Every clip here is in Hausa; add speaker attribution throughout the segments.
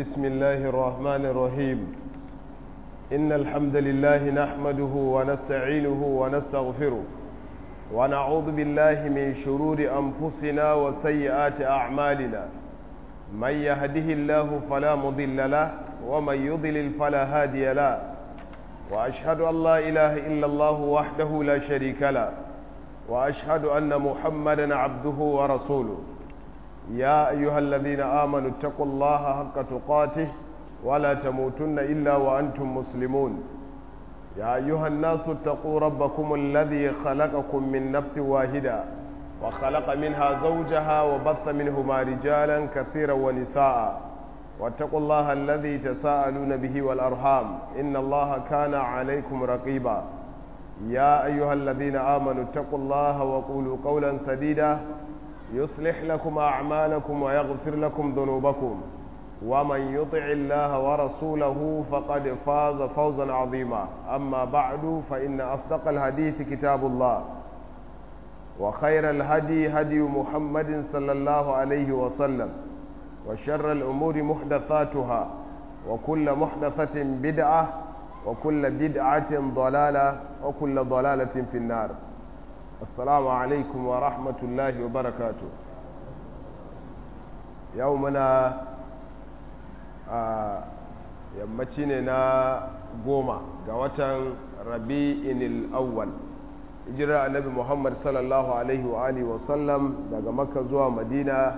Speaker 1: بسم الله الرحمن الرحيم إن الحمد لله نحمده ونستعينه ونستغفره ونعوذ بالله من شرور أنفسنا وسيئات أعمالنا من يهده الله فلا مضل له ومن يضلل فلا هادي له وأشهد أن لا إله إلا الله وحده لا شريك له وأشهد أن محمدا عبده ورسوله يا أيها الذين آمنوا اتقوا الله حق تقاته ولا تموتن إلا وأنتم مسلمون يا أيها الناس اتقوا ربكم الذي خلقكم من نفس واحدة وخلق منها زوجها وبث منهما رجالا كثيرا ونساء واتقوا الله الذي تساءلون به والأرحام إن الله كان عليكم رقيبا يا أيها الذين آمنوا اتقوا الله وقولوا قولا سديدا يصلح لكم أعمالكم ويغفر لكم ذنوبكم ومن يطع الله ورسوله فقد فاز فوزا عظيما أما بعد فإن أصدق الحديث كتاب الله وخير الهدي هدي محمد صلى الله عليه وسلم وشر الأمور محدثاتها وكل محدثة بدعة وكل بدعة ضلالة وكل ضلالة في النار السلام عليكم ورحمة الله وبركاته يومنا yammaci ne na goma ga watan rabi'in awwal hijirar annabi muhammad sallallahu alaihi wa alihi wasallam daga makka zuwa madina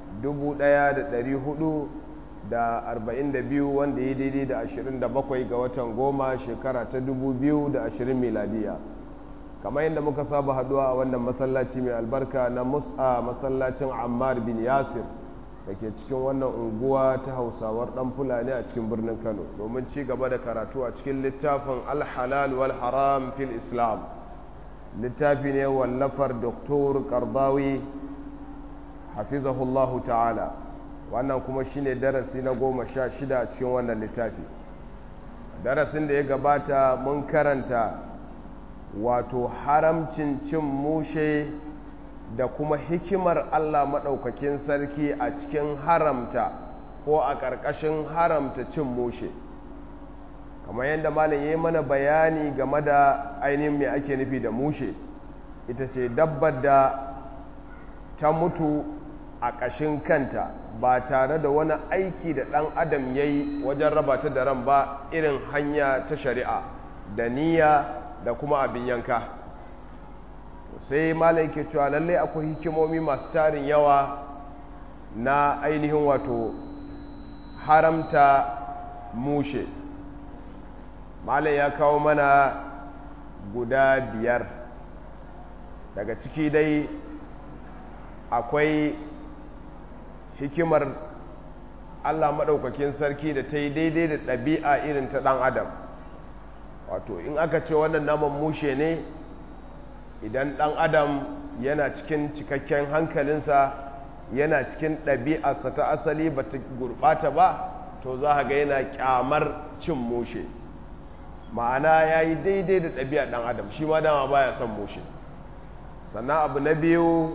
Speaker 1: 1442 wanda ya daidai da 27 ga watan goma shekara ta 2020 miladiya kamar yadda muka saba haduwa a wannan masallaci mai albarka na musa masallacin ammar bin yasir da ke cikin wannan unguwa ta hausawar dan fulani a cikin birnin kano domin ci gaba da karatu a cikin littafin alhalal wal haram fil islam littafi ne wallafar doktor karbawi hafizahullahu ta'ala wannan kuma shine darasi na goma sha shida a cikin wannan littafi darasin da ya gabata mun karanta wato haramcin cin mushe da kuma hikimar Allah maɗaukakin sarki a cikin haramta ko a ƙarƙashin haramta cin mushe kamar yadda malam ya yi mana bayani game da ainihin mai ake nufi da mushe ita ce dabbar da ta mutu a ƙashin kanta ba tare da wani aiki da ɗan adam ya yi wajen raba ta da ran ba irin hanya ta shari'a da niyya da kuma abin yanka sai malai ke cewa lallai akwai hikimomi masu tarin yawa na ainihin wato haramta mushe malai ya kawo mana guda biyar daga ciki dai akwai hikimar allah maɗaukakin sarki da ta yi daidai da ɗabi'a irin ta ɗan adam wato in aka ce wannan naman mushe ne idan ɗan adam yana cikin cikakken hankalinsa yana cikin ɗabi'arsa ta asali ba ta gurɓata ba to za ga yana ƙyamar cin mushe ma'ana ya yi daidai da ɗabi'ar ɗan adam shi ma dama baya son mushe sannan abu na biyu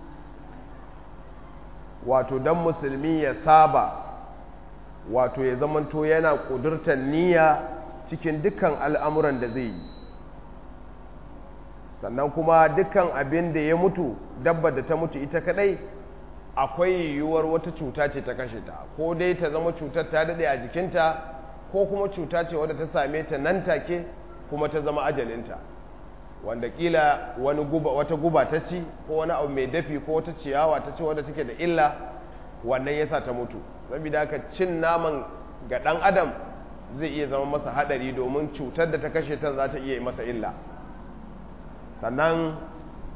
Speaker 1: wato don musulmi ya saba wato ya zamanto yana ƙudurtar niyya cikin dukkan al'amuran da zai yi sannan kuma dukkan abin da ya mutu dabba da ta mutu ita kadai akwai yiwuwar wata cuta ce ta kashe ta ko dai ta zama cutar ta daɗe a jikinta ko kuma cuta ce wadda ta same ta nan take kuma ta zama ajalinta wanda kila wani guba wata guba ta ci ko wani abu mai dafi ko wata ciyawa ta ci wadda take da illa wannan yasa ta mutu saboda haka cin naman ga ɗan adam zai iya zama masa haɗari domin cutar da ta kashe ta za ta iya masa illa sannan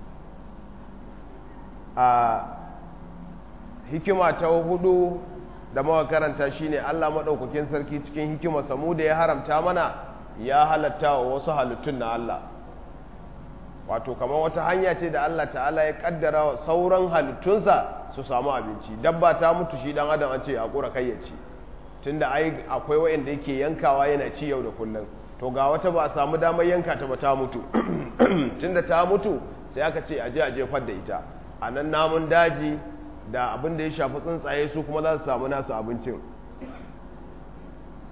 Speaker 1: a hikima ta hudu da mawa karanta shine Allah maɗaukakin sarki cikin hikima samu da ya haramta mana ya halatta wa wasu halittun na Allah wato kamar wata hanya ce da Allah ta'ala ya kaddara wa sauran halittunsa su samu abinci dabba ta mutu shi dan adam an ce ya kura kai ya ci tunda ai akwai wayanda yake yankawa yana ci yau da kullum to ga wata ba a samu damar yanka ta ba ta mutu tunda ta mutu sai aka ce aje a jefar da ita a nan namun daji da abin da ya shafi tsuntsaye su kuma za su samu nasu abincin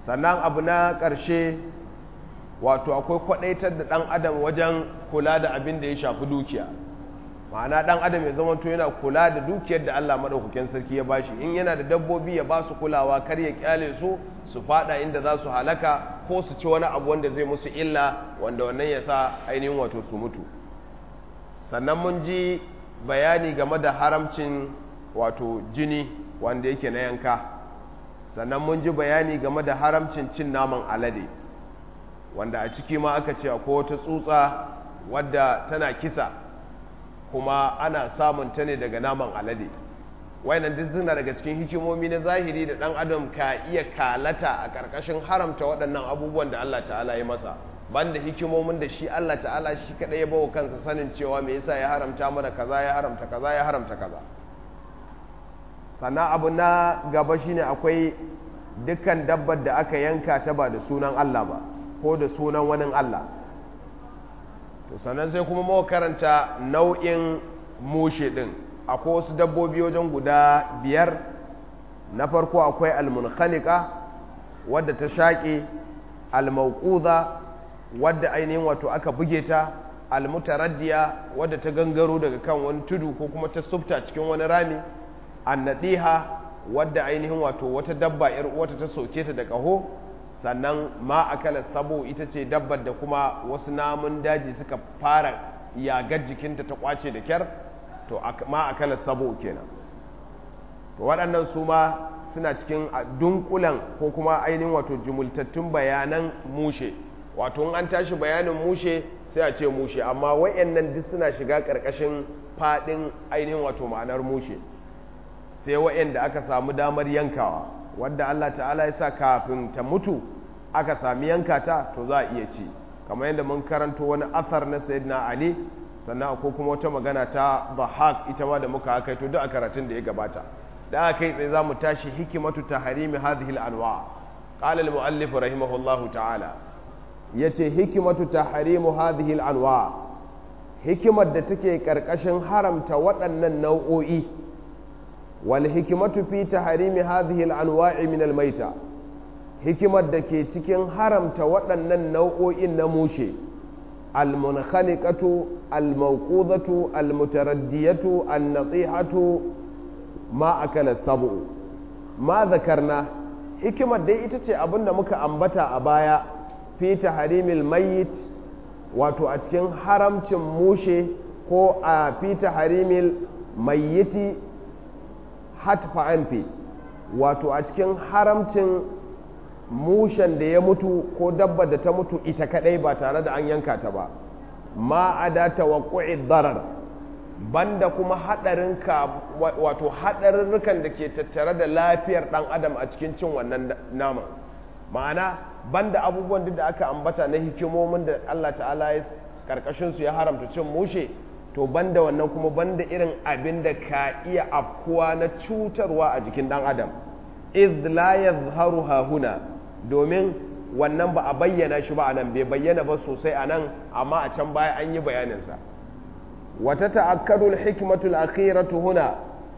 Speaker 1: sannan abu na ƙarshe wato akwai kwaɗaitar da ɗan adam wajen kula da abin da ya shafi dukiya ma'ana ɗan adam ya zama to yana kula da dukiyar da Allah maɗaukakin sarki ya bashi in yana da dabbobi ya ba su kulawa kar ya kyale su su fada inda za su halaka ko su ci wani abu wanda zai musu illa wanda wannan ya sa ainihin wato su mutu sannan mun ji bayani game da haramcin wato jini wanda yake na yanka sannan mun ji bayani game da haramcin cin naman alade wanda a ciki ma aka ce akwai wata tsutsa wadda tana kisa kuma ana samun ta ne daga naman alade wayannan duk suna daga cikin hikimomi na zahiri da dan adam ka iya kalata a karkashin haramta waɗannan abubuwan da Allah ta'ala ya masa banda hikimomin da shi Allah ta'ala shi kadai ya bawa kansa sanin cewa me yasa ya haramta mana kaza ya haramta kaza ya haramta kaza sannan abu na gaba shine akwai dukkan dabbar da aka yanka ta ba da sunan Allah ba ko da sunan wani Allah to sannan sai kuma mawa karanta nau'in mushe din akwai wasu dabbobi wajen guda biyar na farko akwai almunkhaliqa wadda ta shaƙe almauquza wadda ainihin wato aka buge ta almutaraddiya wadda ta gangaro daga kan wani tudu ko kuma ta sufta cikin wani rami annadiha wadda ainihin wato wata dabba yar uwata ta soke ta da ƙaho sannan ma akala sabo ita ce dabbar da kuma wasu namun daji suka fara yagar jikinta ta kwace da kyar to ma akala sabo kenan to waɗannan su ma suna cikin dunkulan ko kuma ainihin wato jumultattun bayanan mushe wato in an tashi bayanin mushe sai a ce mushe amma wayannan duk suna shiga ƙarƙashin faɗin ainihin wato ma'anar mushe sai wayanda aka samu damar yankawa wadda Allah ta'ala ya sa kafin ta mutu aka sami yanka ta to za a iya ci kamar yadda mun karanto wani asar na sayyidina ali sannan ko kuma wata magana ta bahak ita ma da muka haka to duk a karatun da ya gabata da aka kai tsaye za mu tashi hikimatu tahrimi hadhihi al-anwa qala al-muallif rahimahullahu ta'ala yace hikimatu tahrimu hadhihi al-anwa hikimar da take karkashin haramta waɗannan nau'o'i wal hikimatu fi tahrimi hadhihi al-anwa'i min al-maita hikimar da ke cikin haramta waɗannan nau'o'in na mushe al-munkhaliqatu al-mawqudatu al-mutaraddiyatu an-natihatu ma akala sabu ma zakarna hikimar dai ita ce abin da muka ambata a baya fi taharimil mayyit wato a cikin haramcin mushe ko a fi taharimil mayyiti hatfa anfi wato a cikin haramcin mushen da ya mutu ko dabba da ta mutu ita kadai ba tare da an yanka ta ba ma ada tawaqqu'i darar banda kuma hadarin ka wato hadarurrukan da ke tattare da lafiyar dan adam a cikin cin wannan nama ma'ana banda abubuwan duk da aka ambata na hikimomin da Allah ta'ala ya karkashin su ya haramta cin mushe to banda wannan kuma banda irin abin da ka iya afkuwa na cutarwa a jikin dan adam iz la yazharu huna domin wannan ba a bayyana shi ba a nan bai bayyana ba sosai a nan amma a can baya an yi bayaninsa wata ta'akkadul hikmatul akhiratu huna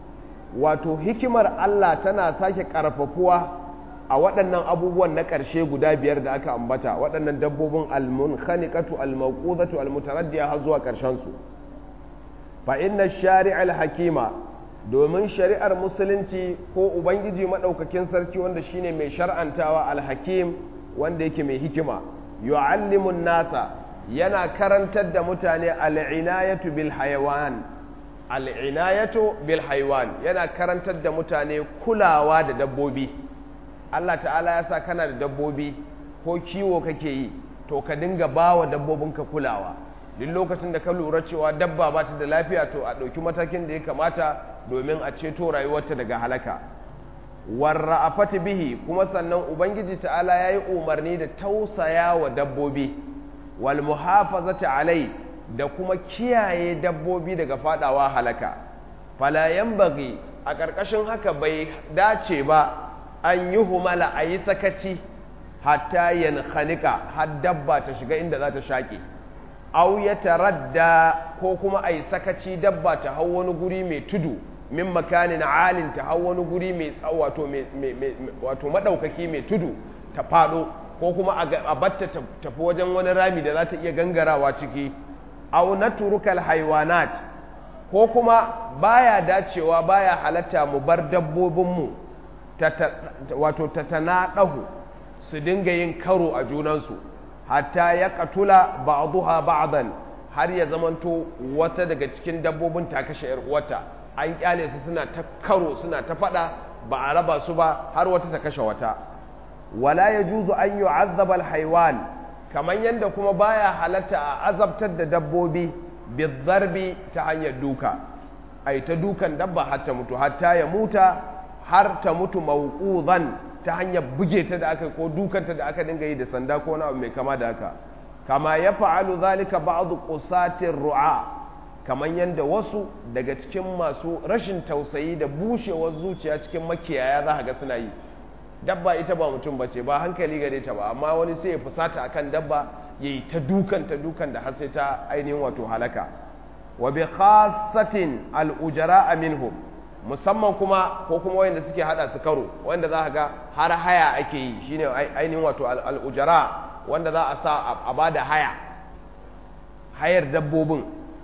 Speaker 1: wato hikimar Allah tana sake karfafuwa a waɗannan abubuwan na ƙarshe guda biyar da aka ambata waɗannan dabbobin almunkhaniqatu almawqudatu almutaraddiya har zuwa ƙarshen su fa inna shari'al hakima domin shari'ar musulunci ko ubangiji madaukakin sarki wanda shine mai shar'antawa alhakim wanda yake mai hikima yu'allimun nasa yana karantar da mutane al'inayatu bil hayawan al'inayatu bil hayawan yana karantar da mutane kulawa da dabbobi Allah ta'ala ya sa kana da dabbobi ko kiwo kake yi to ka dinga bawa dabbobinka kulawa duk lokacin da ka lura cewa dabba ba ta da lafiya to a ɗauki matakin da ya kamata domin a ceto rayuwarta daga halaka warra a fati bihi kuma sannan ubangiji ta'ala ya yi umarni da tausaya wa dabbobi wal muhafazati alai da kuma kiyaye dabbobi daga fadawa halaka fala yanbaghi a ƙarƙashin haka bai dace ba an yi humala a yi sakaci hatta yankhanika har dabba ta shiga inda za ta shaƙe au ya taradda ko kuma a yi sakaci dabba ta hau wani guri mai tudu min makanin alin ta hau wani guri mai wato wato madaukaki mai tudu ta faɗo ko kuma a batta tafi wajen wani rami da za ta iya gangarawa ciki au na turukal haiwanat ko kuma baya dacewa baya halatta mu bar dabbobinmu wato ta tana ɗahu su dinga yin karo a junansu hatta ya katula ba'duha ba'dan har ya zamanto wata daga cikin dabbobin ta kashe yar uwarta an kyale su suna ta karo suna ta fada ba a raba su ba har wata ta kashe wata wala yajuzu an yu'azzaba al-haywan kaman yanda kuma baya halatta a azabtar da dabbobi bizarbi ta hanyar duka ai ta dukan dabba har ta mutu hatta ya muta har ta mutu mawquzan ta hanyar buge ta da aka ko dukanta da aka dinga yi da sanda ko wani abu mai kama da haka kama ya fa'alu zalika ba'du qusatir ru'a kaman yanda wasu daga cikin masu rashin tausayi da bushewar zuciya cikin makiyaya za ga suna yi dabba ita ba mutum bace ba hankali gare ta ba amma wani sai ya fusata akan dabba yayi ta dukan ta dukan da har sai ta ainihin wato halaka wa bi khassatin al ujara minhum musamman kuma ko kuma wanda suke hada su karo wanda za ga har haya ake yi shine ainihin wato al ujara wanda za a sa a bada haya hayar dabbobin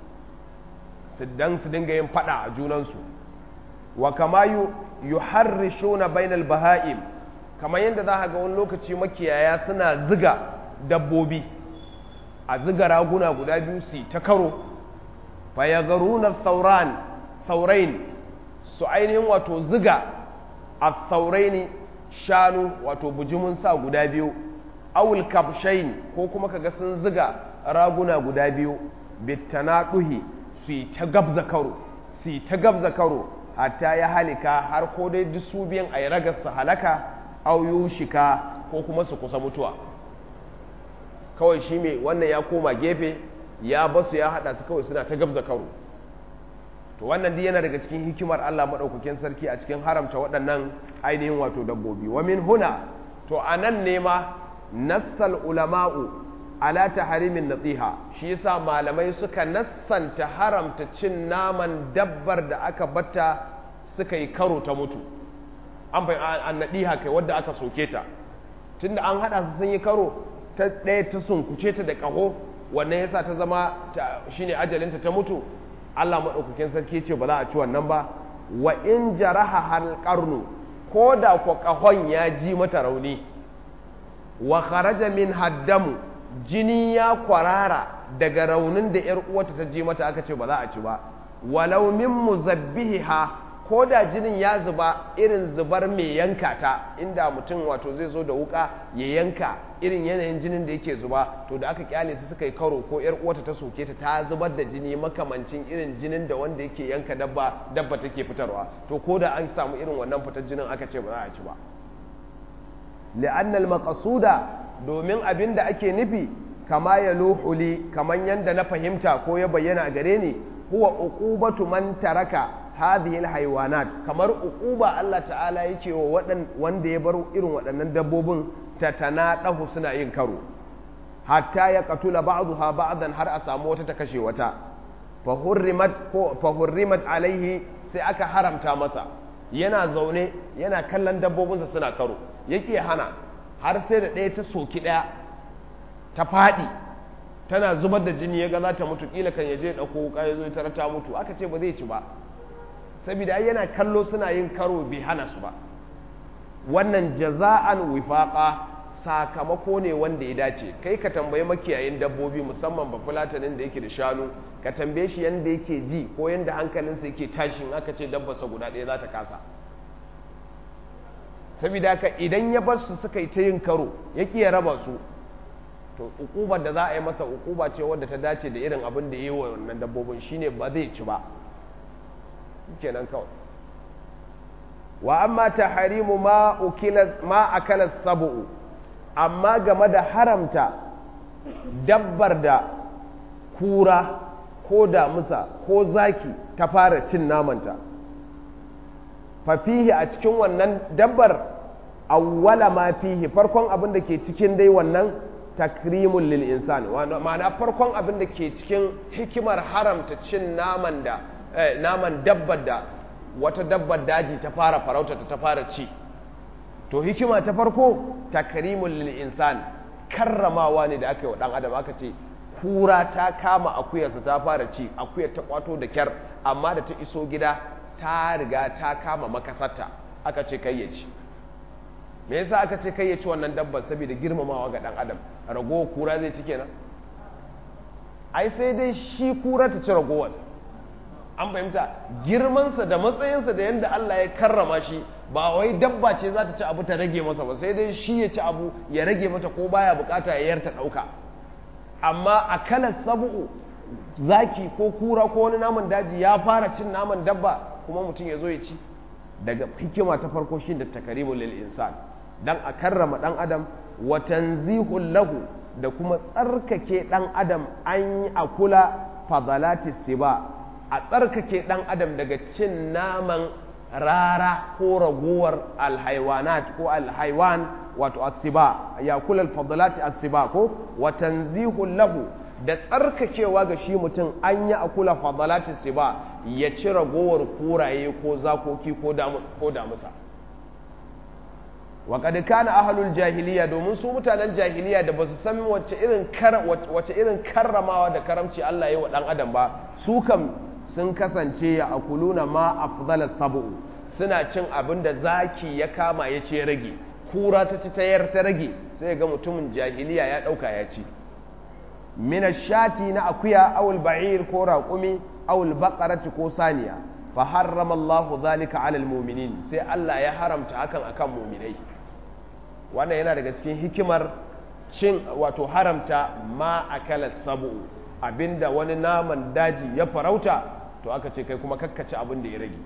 Speaker 1: su dan su dinga yin fada a junansu wa kama yuharrishuna bainal baha'im kamar yadda za ga wani lokaci makiyaya suna ziga dabbobi a ziga raguna guda biyu su ta karo fayagaruna sauran saurain su ainihin wato ziga a sauraini shanu wato bujimin sa guda biyu awul kabshain ko kuma kaga sun ziga raguna guda biyu bittana duhi su yi ta gabza karo su yi ta gabza karo hatta ya halika har ko dai duk su biyan a yi ragar su halaka au shika ko kuma su kusa mutuwa kawai shi mai wannan ya koma gefe ya basu ya hada su kawai suna ta gabza karo to wannan duk yana daga cikin hikimar Allah madaukakin sarki a cikin haramta waɗannan ainihin wato dabbobi wa min huna to anan ne ma nassal ulama'u ala tahrimin nasiha shi yasa malamai suka nassanta haramta cin naman dabbar da aka batta suka yi karo ta mutu an bai an nadiha kai wadda aka soke ta tunda an hada su sun yi karo ta ɗaya ta sunkuce ta da ƙaho wannan yasa ta zama shine ajalinta ta mutu Allah maɗaukakin sarki ce ba za a ci wannan ba wa in jaraha hal qarnu ko da ko ƙahon ya ji mata rauni wa kharaja min haddamu jini ya kwarara daga raunin da ‘yar uwata ta ji mata aka ce ba za a ci ba walau min muzabbihiha ko da jinin ya zuba irin zubar mai yanka ta inda mutum wato zai zo da wuka ya yanka irin yanayin jinin da yake zuba to da aka kyale su suka yi karo ko ‘yar uwata ta soke ta ta zubar da jini makamancin irin jinin da wanda yake yanka dabba dabba take fitarwa to ko da an samu irin wannan fitar jinin aka ce ba za a ci ba li'annal maqsuda domin abin da ake nufi kama ya luhuli kaman yanda na fahimta ko ya bayyana a gare ni huwa uqubatu man taraka hadhihi alhayawanat kamar uquba Allah ta'ala yake wa wadan wanda ya bar irin waɗannan dabbobin tatana dahu suna yin karo hatta ya qatula ba'daha ba'dan har a samu wata ta kashe wata fa hurrimat ko fa hurrimat alaihi sai aka haramta masa yana zaune yana kallon dabbobinsa suna karo yake hana har sai da ɗaya ta soki ɗaya ta faɗi tana zubar da jini ya ga za ta mutu ƙila kan yaje ɗauko wuka ya zo tara ta mutu aka ce ba zai ci ba saboda yana kallo suna yin karo bai hana su ba wannan jaza'an wifaqa sakamako ne wanda ya dace kai ka tambayi makiyayin dabbobi musamman ba fulatanin da yake da shanu ka tambaye shi yanda yake ji ko yanda hankalinsa yake tashin aka ce dabbarsa guda ɗaya za ta kasa saboda haka idan ya bar su suka yi ta yin karo ya ya raba su to ukubar da za a yi masa ukuba ce wadda ta dace da irin abin da ya yi wa wannan dabbobin shine ba zai ci ba kenan kawai wa amma taharimu ma ukila ma akala sabu amma game da haramta dabbar da kura ko damusa ko zaki ta fara cin namanta fafihi a cikin wannan dabbar awwala ma fihi farkon abin da ke cikin dai wannan takrimun lil insani ma'ana farkon abin da ke cikin hikimar haramta cin naman da naman dabbar da wata dabbar daji ta fara farauta ta fara ci to hikima ta farko takrimul lil insan karramawa ne da aka yi wa dan adam aka ce kura ta kama akuyarsa ta fara ci akuyar ta kwato da kyar amma da ta iso gida ta riga ta kama makasarta aka ce kai ya ci me yasa aka ce kai ya ci wannan dabbar saboda girmamawa ga dan adam rago kura zai ci kenan ai sai dai shi kura ta ci ragowar an fahimta girmansa da matsayinsa da yadda Allah ya karrama shi ba wai dabba ce za ta ci abu ta rage masa ba sai dai shi ya ci abu ya rage mata ko baya bukata ya yarta dauka amma a kalar sabu'u zaki ko kura ko wani naman daji ya fara cin naman dabba kuma mutum ya zo ya ci daga hikima ta farko shi da takarimu lil insan dan a karrama dan adam wa tanzihul lahu da kuma tsarkake dan adam an yi akula fadalati siba a tsarkake dan adam daga cin naman rara ko raguwar alhaiwanat ko alhaiwan wato asiba ya kula alfadalati asiba ko wa tanzihul lahu da tsarkakewa ga shi mutum an yi akula fadalati siba ya ci ragowar kuraye ko zakoki ko damusa wa kad kana ahlul jahiliya domin su mutanen jahiliya da basu san wace irin wace irin karramawa da karamci Allah ya wa dan adam ba su kam sun kasance ya akuluna ma afdalas sab'u suna cin abin da zaki ya kama ya ce rage kura ta ci tayar ta rage sai ga mutumin jahiliya ya dauka ya ci min shati na akuya aw ba'ir ko raqumi aw baqarati ko saniya fa harrama Allahu zalika 'ala al-mu'minin sai Allah ya haramta hakan akan mu'minai wannan yana daga cikin hikimar cin wato haramta ma akala sabu abinda wani naman daji ya farauta to aka ce kai kuma kakkace abin da ya rage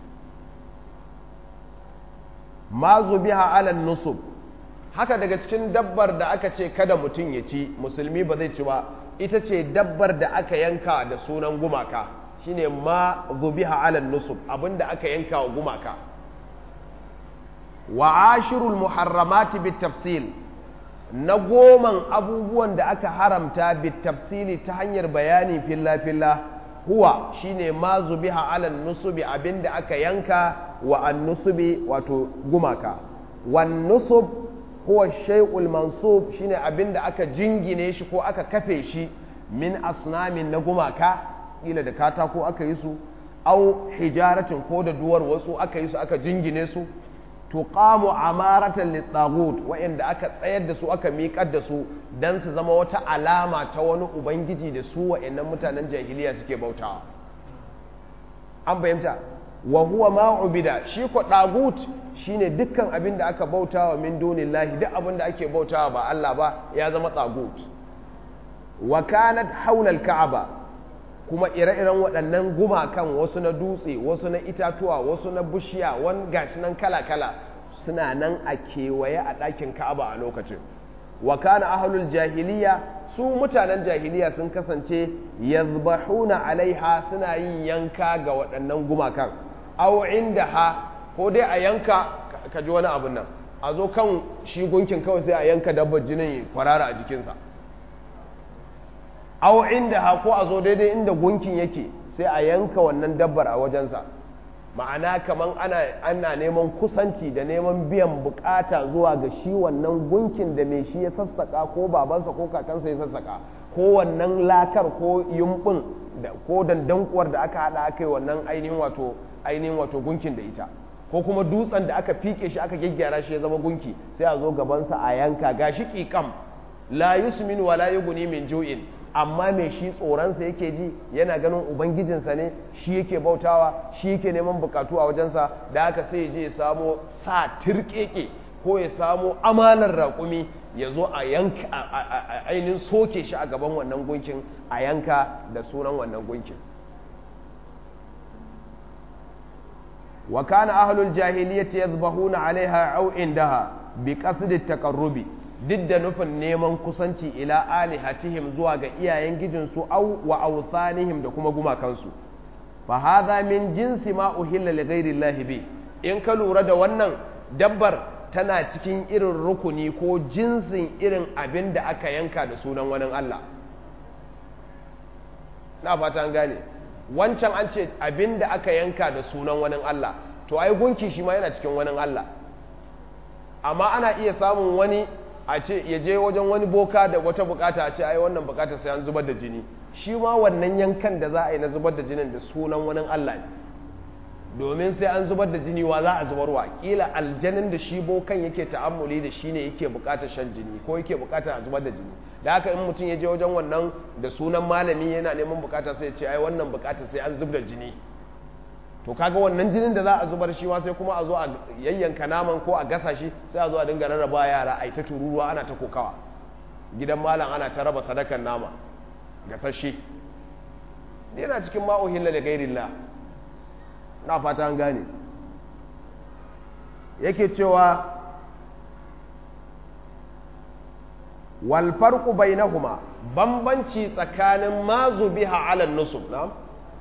Speaker 1: ma zubiha ala nusub haka daga cikin dabbar da aka ce kada mutum ya ci musulmi ba zai ci ba ita ce dabbar da aka yanka da sunan gumaka shine ma zubiha ala nusub abinda aka yanka wa gumaka wa ashirul muharramati bitafsil na goman abubuwan da aka haramta bitafsili ta hanyar bayani filla filla huwa shine ma zubiha ala nusubi abinda aka yanka wa an nusubi wato gumaka wan nusub huwa shay'ul mansub shine abinda aka jingine shi ko aka kafe shi min asnamin na gumaka kila da katako aka yi su au hijaratin ko da duwar wasu aka yi su aka jingine su tuqamu amaratan litagut wa'anda aka tsayar da su aka miƙar da su dan su zama wata alama ta wani ubangiji da su wa'annan mutanen jahiliya suke bautawa an fahimta wa huwa ma ubida shi ko dagut shine dukkan abin da aka bautawa min dunillahi duk abin da ake bautawa ba Allah ba ya zama tagut wa kanat haula al-ka'aba kuma ire-iren waɗannan gumakan wasu na dutse wasu na itatuwa wasu na bishiya wani gashi nan kala-kala suna nan a kewaye a ɗakin ka'aba a lokacin wa kana ahlul jahiliya su mutanen jahiliya sun kasance yazbahuna alaiha suna yin yanka ga waɗannan gumakan aw ha ko dai a yanka ka ji wani abun nan a zo kan shi gunkin kawai sai a yanka dabbar jinin kwarara a jikinsa aw ha ko a zo daidai inda gunkin yake sai a yanka wannan dabbar a wajensa ma'ana kaman ana ana neman kusanci da neman biyan bukata zuwa ga shi wannan gunkin da mai shi ya sassaka ko babansa ko kakansa ya sassaka ko wannan lakar ko yumbin da ko dandankuwar da aka hada aka yi wannan ainihin wato ainihin wato gunkin da ita ko kuma dutsen da aka fike shi aka gyaggyara shi ya zama gunki sai a zo gabansa a yanka gashi kikam la yusmin wa la yughni min ju'in amma mai shi tsoronsa yake ji yana ganin ubangijinsa ne shi yake bautawa shi yake neman bukatu a wajensa da haka sai je ya samo sa tirkeke ko ya samo amanar raƙumi ya zo a yanka ainihin soke shi a gaban wannan gunkin a yanka da sunan wannan gunkin wa kana ahlul jahiliyyati yadhbahuna alaiha aw indaha bi qasdi at-taqarrubi duk da nufin neman kusanci ila alihatihim zuwa ga iyayen gijinsu au wa awthanihim da kuma gumakansu fa hadha min jinsi ma uhilla li ghairi llahi bi in ka lura da wannan dabbar tana cikin irin rukuni ko jinsin irin abin da aka yanka da sunan wani Allah na fata an gane wancan an ce abin da aka yanka da sunan wani Allah to ai gunki shi ma yana cikin wani Allah amma ana iya samun wani a ce ya je wajen wani boka da wata bukata a ce ai wannan bukata sai an zubar da jini shi ma wannan yankan da za a yi na zubar da jinin da sunan wani Allah ne domin sai an zubar da jini wa za a zubarwa kila aljanin da shi bokan yake ta'ammuli da shi ne yake bukatar shan jini ko yake bukatar a zubar da jini da haka in mutum ya je wajen wannan da sunan malami yana neman bukata sai ya ce ai wannan bukata sai an zub da jini to kaga wannan jinin da za a zubar shi ma sai kuma a zo a yayyanka naman ko a gasa shi sai a zo a dinga rarraba yara a ta tururuwa ana ta kokawa gidan malam ana ta raba sadakan nama gasashe yana cikin ma'uhilla da gairillah na fata an gane yake cewa wal farqu bainahuma bambanci tsakanin mazu biha ala nusub na'am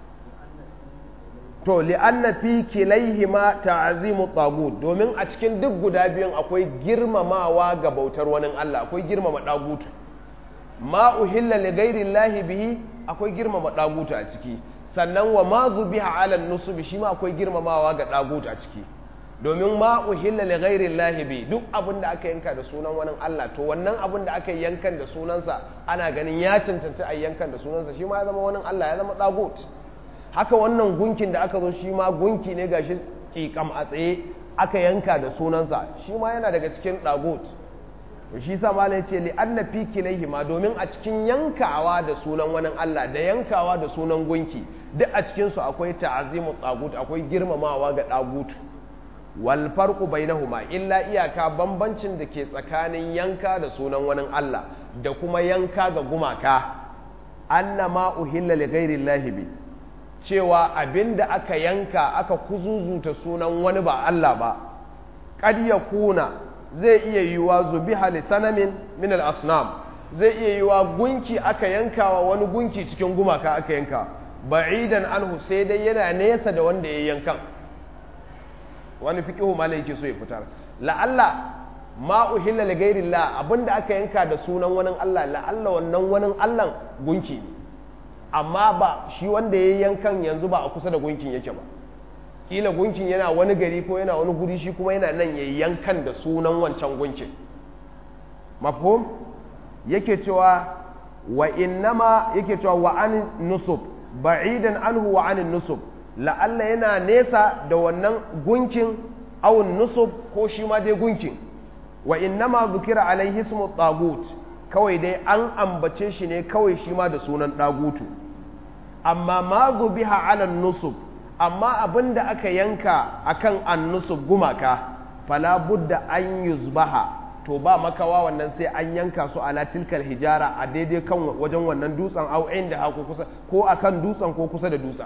Speaker 1: to li'anna fi kilaihima ta'zimu tagut domin a cikin duk guda biyun akwai girmamawa ga bautar wani Allah akwai girmama dagutu ma uhilla li ghairi llahi bihi akwai girmama dagutu a ciki sannan wa ma zubiha ala nusubi shi ma akwai girmamawa ga dagutu a ciki domin ma uhilla li ghairi llahi bi duk abin da aka yanka da sunan wani Allah to wannan abin da aka yankan da sunansa ana ganin ya cancanta a yankan da sunansa shi ma ya zama wani Allah ya zama dagut haka wannan gunkin da aka zo shi ma gunki ne gashi kikam a tsaye aka yanka da sunansa shi ma yana daga cikin dagut to shi sa malai ce li anna fi ma domin a cikin yankawa da sunan wani Allah da yankawa da sunan gunki duk a cikin su akwai ta'azimu tagut akwai girmamawa ga dagut wal farqu bainahuma illa iyaka bambancin da ke tsakanin yanka da sunan wani Allah da kuma yanka ga gumaka annama uhilla li ghairi llahi bi cewa abinda aka yanka aka kuzuzuta sunan wani ba Allah ba qad yakuna zai iya yiwa zubiha li sanamin min al asnam zai iya yiwa gunki aka yankawa wani gunki cikin gumaka aka yanka ba'idan anhu sai dai yana nesa da wanda ya yankan wani fiqihu malai yake so ya fitar la'alla ma uhilla li ghairillah abinda aka yanka da sunan wani Allah la'alla wannan wani Allah gunki ne amma ba shi wanda ya yankan yanzu ba a kusa da gunkin yake ba kila gunkin yana wani gari ko yana wani guri shi kuma yana nan ya yankan da sunan wancan gunkin mafhum yake cewa wa innama yake cewa wa an nusub ba'idan anhu wa an nusub la'alla yana nesa da wannan gunkin awun nusub ko shi ma dai gunkin wa innama zukira alaihi ismu tagut kawai dai an ambace shi ne kawai shi ma da sunan dagutu amma ma biha ala nusub amma abinda aka yanka akan an nusub gumaka fala budda an yuzbaha to ba makawa wannan sai an yanka su ala tilkal hijara a daidai kan wajen wannan dutsen au inda hako kusa ko akan dutsen ko kusa da dutsen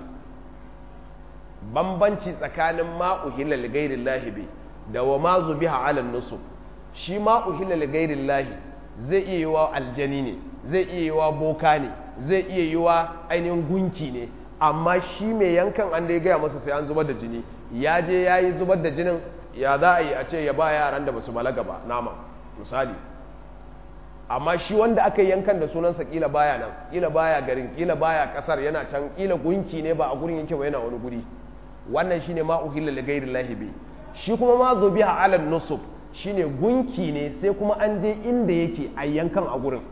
Speaker 1: bambanci tsakanin ma uhilla li ghairillahi bi da wa ma zubiha ala nusub shi ma uhilla li ghairillahi zai iya yi wa aljani ne zai iya yi wa boka ne zai iya yi wa ainihin gunki ne amma shi mai yankan an da ya gaya masa sai an zubar da jini ya je ya yi zubar da jinin ya za a yi a ce ya ba yaran da ba su balaga ba nama misali amma shi wanda aka yankan da sunansa kila baya nan kila baya garin kila baya kasar yana can kila gunki ne ba a gurin yake ba yana wani guri wannan shine ma uhilla li ghairi llahi bi shi kuma ma zubiha ala nusub shine gunki ne sai kuma an je inda yake a yankan a gurin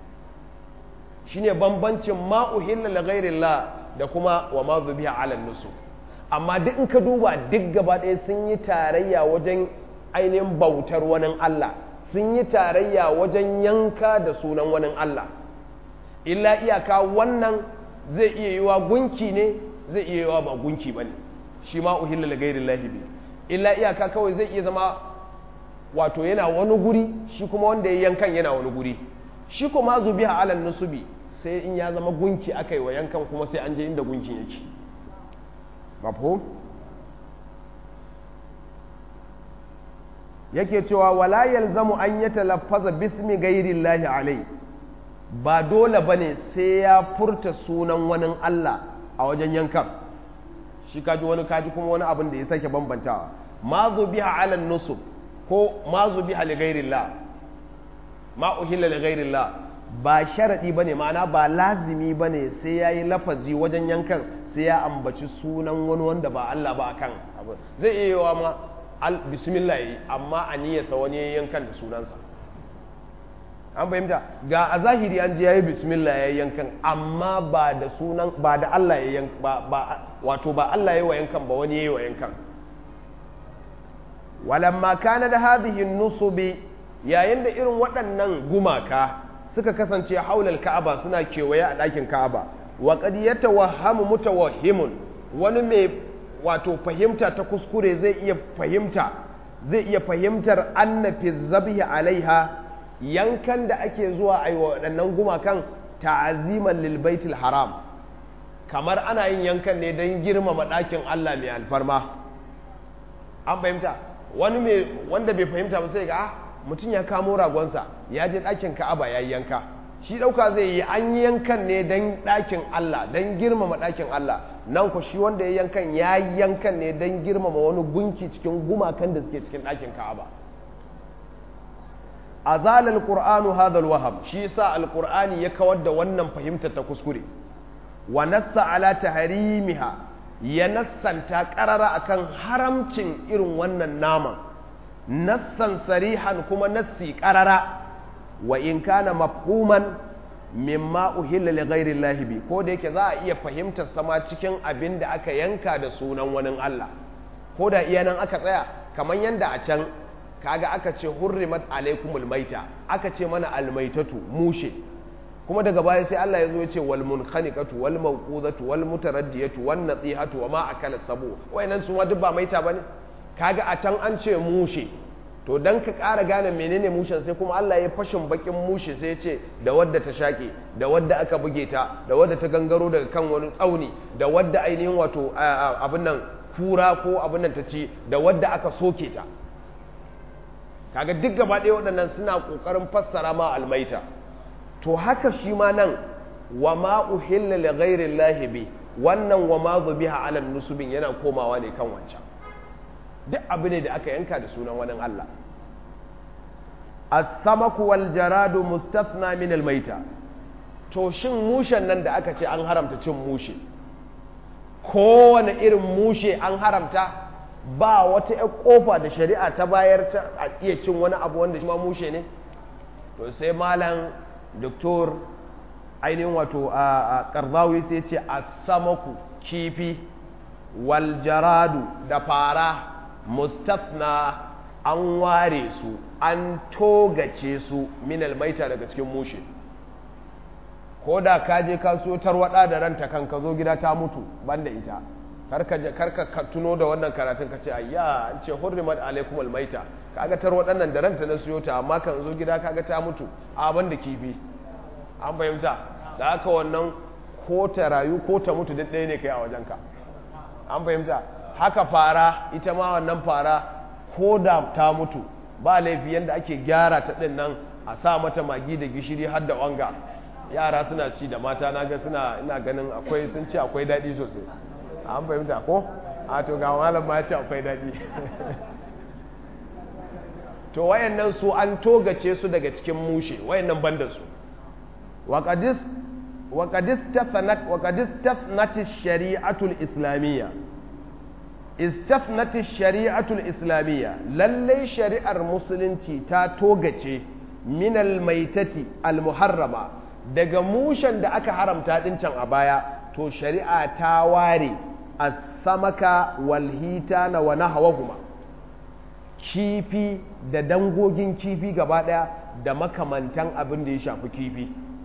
Speaker 1: shine bambancin ma uhilla li ghairillah da kuma wa ma zubiha ala nusu amma duk in ka duba duk gaba ɗaya sun yi tarayya wajen ainihin bautar wani Allah sun yi tarayya wajen yanka da sunan wani Allah illa iyaka wannan zai iya yiwa gunki ne zai iya yiwa ba gunki ba ne shi ma uhilla li ghairillahi bi illa iyaka kawai zai iya zama wato yana wani guri shi kuma wanda ya yankan yana wani guri shi kuma zubiha alal nusubi sai in ya zama gunki aka yi wa yankan kuma sai an je inda gunkin yake mafhum yake cewa wala yalzamu an yatalaffaza bismi ghairillahi alai ba dole bane sai ya furta sunan wani Allah a wajen yankan shi kaji wani kaji kuma wani abin da ya sake bambantawa ma zubiha alal nusub ko ma zubiha li ghairillah ma uhilla li ghairillah ba sharadi bane ma'ana ba lazimi bane sai yayi lafazi wajen yankan sai ya ambaci sunan wani wanda ba Allah ba akan abu zai iya yiwa ma bismillah yi amma a niyyarsa wani ya yankan da sunansa an fahimta ga a zahiri an ji yayi bismillah ya yankan amma ba da sunan ba da Allah ya yankan ba, ba wato ba Allah ya wa yankan ba wani ya yi wa yankan walamma kana da hadhihi nusubi yayin da irin waɗannan gumaka suka kasance haulal ka'aba suna kewaye a ɗakin ka'aba wa qad yatawahhamu mutawahhimun wani mai wato fahimta ta kuskure zai iya fahimta zai iya fahimtar anna fi zabhi alaiha yankan da ake zuwa a yi wa waɗannan gumakan ta'aziman lil baitul haram kamar ana yin yankan ne don girmama ɗakin Allah mai alfarma an fahimta wani mai wanda bai fahimta ba sai ga ah mutum ya kamo ragonsa ya je ɗakin ka'aba ya yanka shi ɗauka zai yi an yi yankan ne don ɗakin Allah don girmama ɗakin Allah nan ku shi wanda ya yankan ya yankan ne don girmama wani gunki cikin gumakan da suke cikin ɗakin ka'aba azal alqur'anu hadha alwaham shi yasa alqur'ani ya kawar da wannan fahimtar ta kuskure wa nassa ala tahrimiha ya nassanta qarara akan haramcin irin wannan naman nassan sarihan kuma nassi qarara wa in kana mafhuman mimma uhilla li ghairi llahi bi ko da yake za a iya fahimtar sama cikin abin da aka yanka da sunan wani Allah ko da iya nan aka tsaya kamar yanda a can kaga aka ce hurrimat alaikumul maita aka ce mana almaitatu mushe kuma daga baya sai Allah ya zo ya ce wal munkhaniqatu wal mawqudatu wal mutaraddiyatu wan natihatu wa ma akala sabu wayannan su ma duk ba maita bane kaga a can an ce mushe to dan ka ƙara gane menene mushen sai kuma Allah ya fashin bakin mushe sai ya ce da wadda ta shaƙe da wadda aka buge ta da wadda ta gangaro daga kan wani tsauni da wadda ainihin wato abin nan kura ko abin nan ta ci da wadda aka soke ta kaga duk gaba ɗaya waɗannan suna ƙoƙarin fassara ma almaita to haka shi ma nan wa ma uhilla li ghairi llahi bi wannan wa ma zubiha ala nusubin yana komawa ne kan wancan duk abu ne da aka yanka da sunan wani Allah as-samaku wal jaradu mustathna min al-maita to shin mushen nan da aka ce an haramta cin mushe kowane irin mushe an haramta ba wata ƴar kofa da shari'a ta bayar ta a iya cin wani abu wanda shi ma mushe ne to sai malam doktor ainihin wato a karzawi sai ce as-samaku kifi wal jaradu da fara mustafna an ware su an togace su min almaita daga cikin mushe ko da ka je ka so tarwada da ranta kan ka zo gida ta mutu banda ita karka karka tuno da wannan karatun ka ce ayya an ce hurrimat alaikum almaita kaga tarwadan nan da ranta na siyo ta amma kan zo gida kaga ta mutu a banda kifi an fahimta da haka wannan ko ta rayu ko ta mutu duk ɗaya ne kai a wajenka an fahimta haka fara ita ma wannan fara ko da ta mutu ba laifi yadda ake gyara ta ɗin nan a sa mata magi da gishiri har da wanga yara suna ci da mata na ga suna ina ganin akwai sun ci akwai daɗi sosai an fahimta ko a to ga malam ma ya ce akwai daɗi to wayannan su an togace su daga cikin mushe wayannan banda su waqadis waqadis tafanat waqadis tafnat shari'atul islamiyya istafnati shari'atul islamiyya lallai shari'ar musulunci ta togace minal maitati almuharrama daga mushen da aka haramta din can a baya to shari'a ta ware as-samaka wal hitana wa nahwahuma kifi da dangogin kifi gaba daya da makamantan abin da ya shafi kifi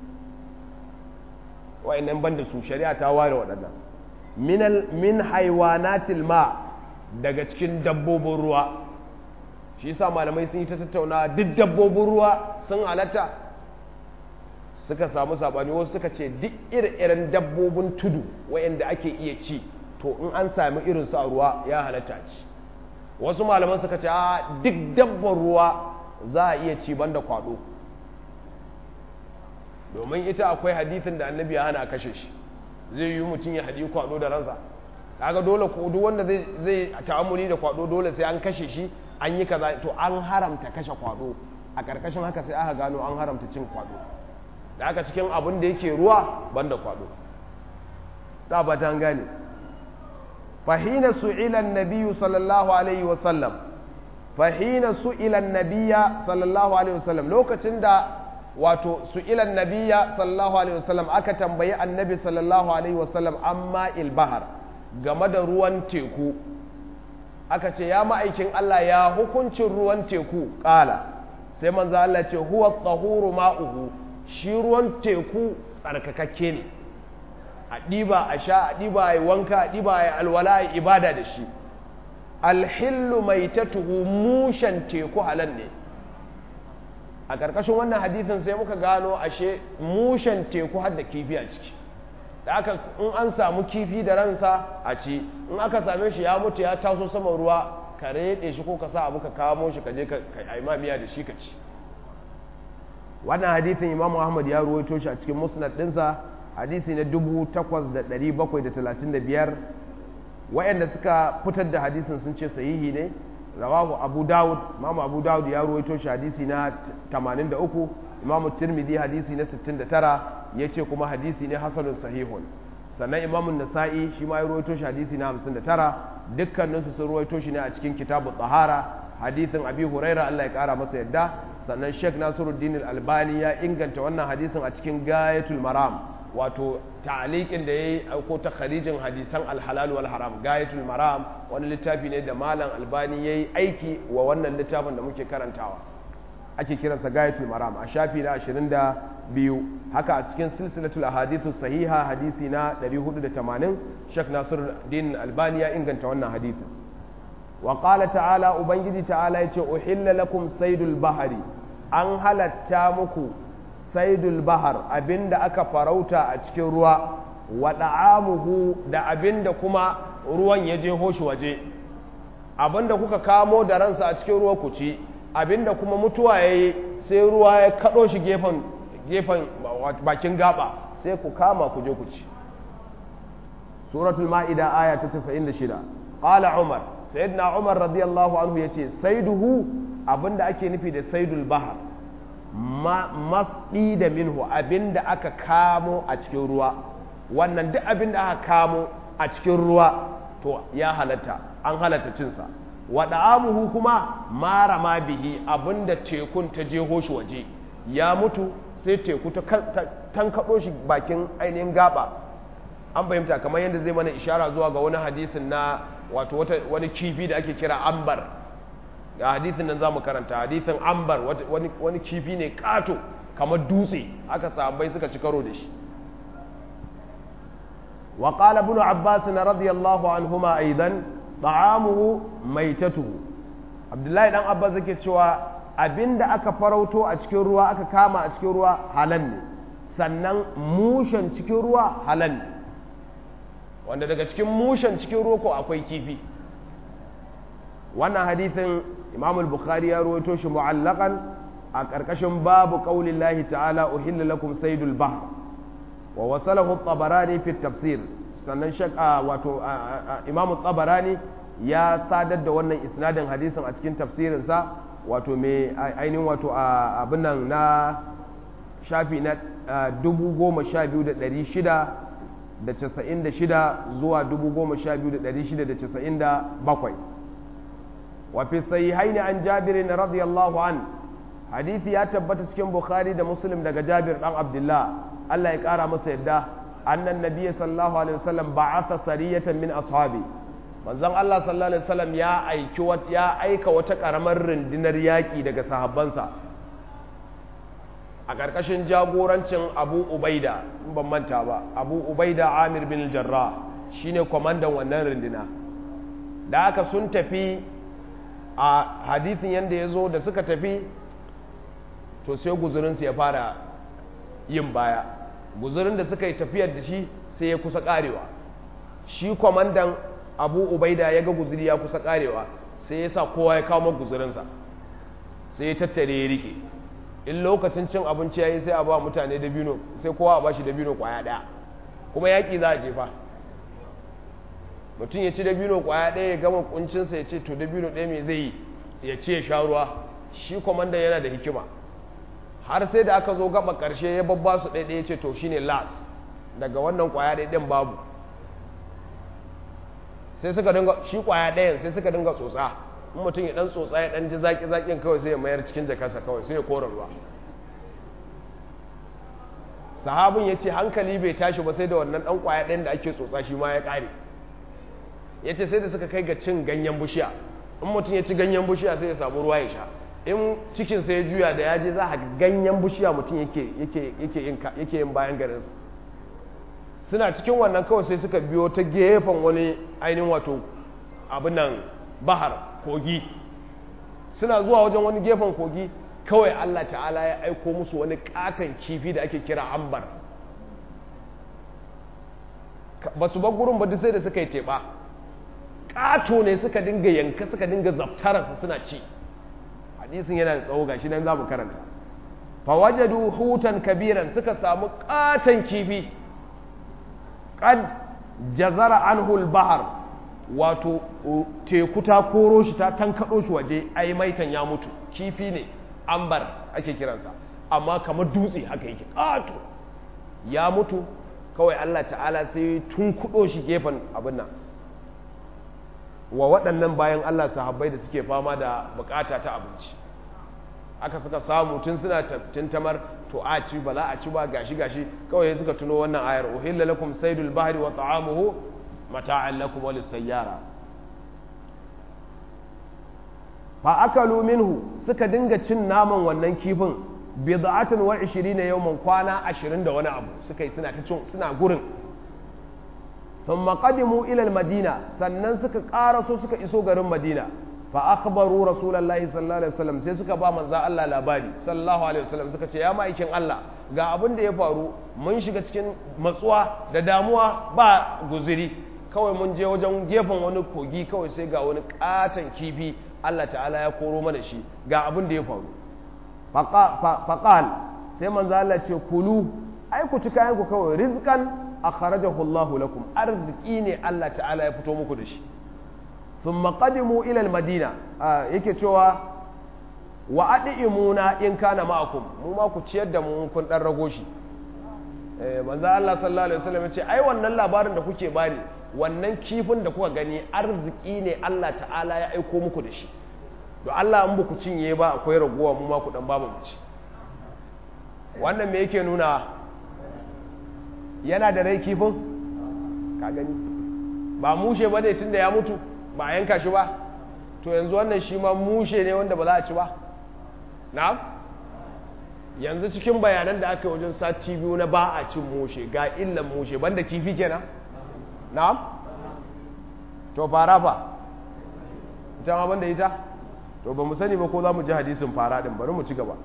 Speaker 1: wa'annan banda su shari'a ta ware waɗannan min haiwanatil ma daga cikin dabbobin ruwa shi yasa malamai sun yi ta tattauna duk dabbobin ruwa sun halatta suka samu sabani wasu suka ce duk irin dabbobin tudu wayanda ake iya ci to in an sami irin su a ruwa ya halatta ci wasu malaman suka ce a duk dabbar ruwa za a iya ci banda kwado domin ita akwai hadithin da annabi ya hana kashe shi zai yi mutum ya haɗi kwado da ransa kaga dole ko duk wanda zai zai ta'amuli da kwado dole sai an kashe shi an yi kaza to an haramta kashe kwado a karkashin haka sai aka gano an haramta cin kwado da aka cikin abin da yake ruwa banda kwado da ba ta gane fahina su'ila an-nabiy sallallahu alaihi wa sallam fahina su'ilan nabiya sallallahu alaihi wasallam lokacin da wato su'ilan nabiya sallallahu alaihi wasallam aka tambayi annabi sallallahu alaihi wasallam amma ilbahar game da ruwan teku aka ce ya ma'aikin Allah ya hukuncin ruwan teku ƙala sai manzo Allah ce huwa tsahuru ma'uhu shi ruwan teku tsarkakakke ne a ɗiba a sha a ɗiba a yi wanka a ɗiba a yi alwala a yi ibada da shi alhillu mai tatuhu mushen teku halal ne a ƙarƙashin wannan hadithin sai muka gano ashe mushen teku har da kifi a ciki da aka in an samu kifi da ransa a ci in aka same shi ya mutu ya taso saman ruwa ka reɗe shi ko ka sa abu ka kamo shi ka je ka miya da shi ka ci wannan hadithin imam ahmad ya ruwaito shi a cikin musnad ɗinsa hadisi na 8735 wayanda suka fitar da hadisin sun ce sahihi ne rawahu abu dawud imamu abu dawud ya ruwaito shi hadisi na 83 imamu tirmidhi hadisi na 69 yace kuma hadisi ne hasanun sahihun sannan imamu nasa'i shi ma ya ruwaito shi hadisi na 59 dukkaninsu sun ruwaito shi ne a cikin kitabu tsahara hadisin abi huraira Allah ya kara masa yadda sannan sheikh nasiruddin al-albani ya inganta wannan hadisin a cikin gayatul maram wato ta'aliqin da yayi ko ta kharijin hadisan al-halal wal haram gayatul maram wani littafi ne da malam albani yayi aiki wa wannan littafin da muke karantawa ake kiransa gayatul maram a shafi na 22 haka a cikin silsilatul ahadithu sahiha hadisi na 480 Sheikh Nasiruddin Albani ya inganta wannan hadisin wa qala ta'ala ubangiji ta'ala yace uhilla lakum saydul bahari an halatta muku saidul bahar abinda aka farauta a cikin ruwa wa da'amuhu da abinda kuma ruwan ya je hoshi waje abinda kuka kamo da ransa a cikin ruwa ku ci abinda kuma mutuwa yayi sai ruwa ya kado shi gefen gefen bakin gaba sai ku kama ku je ku ci suratul ma'ida aya ta 96 qala umar sayyidina umar radiyallahu anhu yace saiduhu abinda ake nufi da saidul bahar masɗi da minhu abinda aka kamo a cikin ruwa wannan duk abinda aka kamo a cikin ruwa to ya halatta an halatta cinsa waɗa amuhu kuma mara ma bihi abinda tekun ta jeho shi waje ya mutu sai teku ta tankaɗo shi bakin ainihin gaba an fahimta kamar yadda zai mana ishara zuwa ga wani hadisin na wato wani kifi da ake kira ambar ga hadithin nan za mu karanta hadithin ambar wani kifi ne kato kamar dutse aka sahabbai suka ci karo da shi wa qala ibn abbas radiyallahu anhuma aidan ta'amuhu maitatuhu abdullahi dan abbas yake cewa abinda aka farauto a cikin ruwa aka kama a cikin ruwa halal ne sannan mushen cikin ruwa halal ne wanda daga cikin mushen cikin ruwa ko akwai kifi wannan hadithin imam al-bukhari ya rawaito shi mu'allaqan a karkashin babu qaulillahi ta'ala uhilla lakum saydul bahr wa wasalahu at-tabarani fi tafsir sannan shaka wato imam at-tabarani ya sadar da wannan isnadin hadisin a cikin tafsirin sa wato me ainihin wato abin nan na shafi na 12600 da casa'in da shida zuwa dubu goma sha biyu da ɗari shida da casa'in da bakwai wafi sahihaini an jabirin radiyallahu an hadithi ya tabbata cikin bukhari da muslim daga jabir dan abdullah allah ya kara masa yadda annan nabiyyi sallallahu alaihi wasallam ba'atha sariyatan min ashabi manzon allah sallallahu alaihi wasallam ya aiki ya aika wata karamar rundunar yaki daga sahabbansa a ƙarƙashin jagorancin abu ubaida in ban manta ba abu ubaida amir bin jarra shine kwamandan wannan runduna da aka sun tafi a hadithin yadda ya zo da suka tafi to sai guzurinsu ya fara yin baya guzurin da suka yi tafiyar da shi sai ya kusa ƙarewa shi kwamandan abu ubaida ya ga guzuri ya kusa ƙarewa sai ya sa kowa ya kawo guzurinsa sai ya tattare ya rike in lokacin cin abinci ya yi sai a ba mutane dabino sai kowa a ba shi dabino kwaya ɗaya kuma yaƙi za a jefa mutum ya ci dabino kwaya ɗaya ya gama kuncinsa ya ce to dabino ɗaya mai zai yi ya ce ya sha ruwa shi kwamandan yana da hikima har sai da aka zo gaba ƙarshe ya babba su ɗaya ya ce to shine las daga wannan kwaya ɗaya ɗin babu sai suka dinga shi kwaya ɗayan sai suka dinga tsotsa in mutum ya dan tsotsa ya dan ji zaki zakin kawai sai ya mayar cikin jakarsa kawai sai ya kora ruwa sahabin ya ce hankali bai tashi ba sai da wannan dan kwaya ɗayan da ake tsotsa shi ma ya ƙare ya ce sai da suka kai ga cin ganyen bishiya in mutum ya ci ganyen bishiya sai ya samu ruwa ya sha in cikin sai ya juya da ya je za a ganyen bishiya mutum yake yin bayan garinsa suna cikin wannan kawai sai suka biyo ta gefen wani ainihin wato abin nan bahar kogi suna zuwa wajen wani gefen kogi kawai Allah ta'ala ya aiko musu wani katon kifi da ake kira ambar ba su gurin ba duk sai da suka yi teɓa ƙato ne suka dinga yanka suka dinga zaftararsa suna ci hadisin yana da tsawo gashi nan za mu karanta fawajadu hutan kabiran suka samu katon kifi qad jazara anhu al-bahr wato teku ta koro shi ta tankado shi waje ai maitan ya mutu kifi ne ambar ake kiransa amma kamar dutse haka yake kato ya mutu kawai Allah ta'ala sai tun kudo shi gefen abin nan wa waɗannan bayan Allah sahabbai da suke fama da bukata ta abinci aka suka samu tun suna tintamar to a ci ba za a ci ba gashi gashi kawai suka tuno wannan ayar uhilla lakum saydul bahri wa ta'amuhu mata'an lakum wa lisayyara fa akalu minhu suka dinga cin naman wannan kifin bid'atan wa 20 yawman kwana 20 da wani abu suka yi suna ta cin suna gurin thumma qadimu ila al-madina sannan suka karaso suka iso garin madina fa akhbaru rasulullahi sallallahu alaihi wasallam sai suka ba manzo Allah labari sallallahu alaihi wasallam suka ce ya ma'aikin Allah ga abin da ya faru mun shiga cikin matsuwa da damuwa ba guziri kawai mun je wajen gefen wani kogi kawai sai ga wani katon kifi Allah ta'ala ya koro mana shi ga abin da ya faru faqal sai manzo Allah ce kulu ai ku ci kayan ku kawai rizqan akhrajahu Allahu lakum arziki ne Allah ta'ala ya fito muku da shi ثم قدموا إلى المدينة yake cewa wa ad'imuna in kana ma'akum mu ma ku ciyar da mu kun dan rago shi eh manzo Allah sallallahu alaihi wasallam yace ai wannan labarin da kuke bani wannan kifin da kuka gani arziki ne Allah ta'ala ya aiko muku da shi to Allah in ku cinye ba akwai ragowa mu ma ku dan babu mu ci wannan me yake nuna yana da rai kifin ka gani ba mushe ba ne tunda ya mutu ba a yanka shi ba to yanzu wannan shi ma mushe ne wanda ba za a ci ba na'am yanzu cikin bayanan da aka yi wajen sati biyu na ba a cin mushe ga illan mushe banda kifi kenan na'am to fara fa ita ma banda ita to ba mu sani ba ko za mu ji hadisin fara din bari mu ci gaba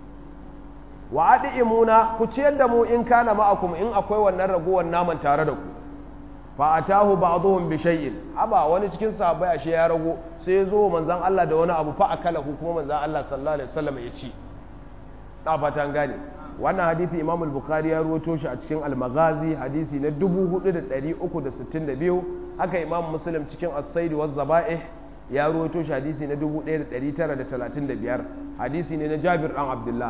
Speaker 1: wa imuna ku ciyar da mu in kana ma'akum in akwai wannan ragowar naman tare da ku fa atahu ba'dhum bi shay'in aba wani cikin sahabbai ashe ya rago sai ya zo manzon Allah da wani abu fa akalahu kuma manzon Allah sallallahu alaihi wasallam ya ci ta fatan gane wannan hadisi Imam al-Bukhari ya ruwato shi a cikin al-Maghazi hadisi na 4362 haka Imam Muslim cikin as-Said wa zaba'ih ya ruwato shi hadisi na 1935 hadisi ne na Jabir dan Abdullah